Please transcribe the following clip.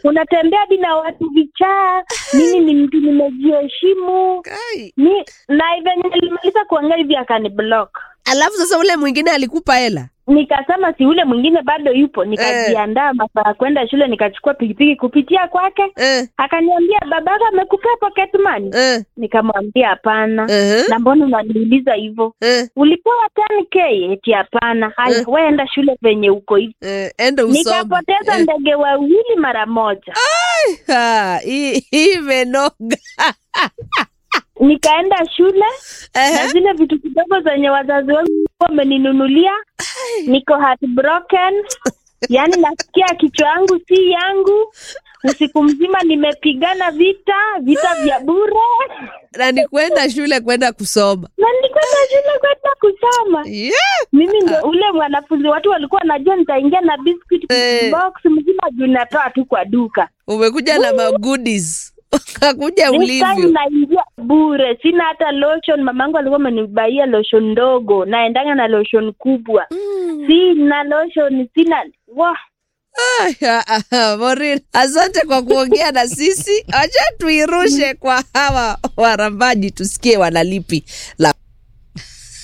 unatembea hadi na watu vichaa mimi ni mtu nimejiheshimu Kai. ni na venye nilimaliza kuongea hivi akaniblock alafu sasa ule mwingine alikupa hela nikasema si ule mwingine bado yupo nikajiandaa masaa ya kwenda shule nikachukua pikipiki kupitia kwake eh, akaniambia babaka amekupea pocket money eh, nikamwambia hapana eh, na mbona unaniuliza hivyo eh, ulipewa 10k eti hapana haya Eh. weenda shule venye uko hivi eh, enda usome nikapoteza Eh, ndege wawili mara moja ha, hii hii imenoga nikaenda shule na Eh, zile vitu kidogo zenye wazazi wangu wameninunulia niko heartbroken yaani nasikia kichwa yangu si yangu usiku mzima nimepigana vita vita vya bure na ni kwenda shule kwenda kusoma na nilikwenda shule kwenda kusoma yeah. mimi ndo ule mwanafunzi watu walikuwa najua nitaingia na biscuit Eh. box mzima juu natoa tu kwa duka umekuja na magoodies ukakuja This time ulivyo naingia bure sina hata lotion mamangu alikuwa amenibaia lotion ndogo naendanga na lotion kubwa sina lotion sina Wah. Morin, asante kwa kuongea na sisi. Acha tuirushe kwa hawa warambaji tusikie wanalipi la